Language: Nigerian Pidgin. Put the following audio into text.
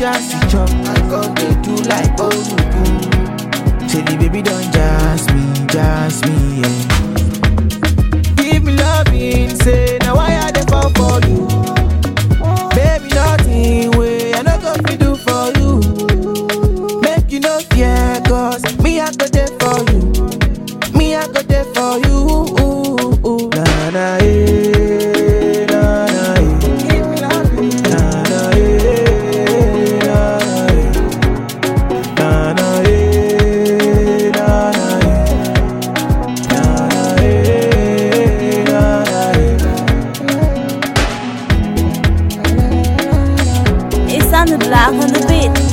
just chop. I come they do like Oruku. Say the baby don't just me, just me, yeah. Give me loving, say now why I dey fall for you? Baby, nothing way I no go fit do for you. Make you no fear, cause me I go there for you. Me I go there for you. Na na eh, na na eh. Na na eh, na na eh. Na na eh, na na eh. Na na eh, na na eh. It's on the block on the beat.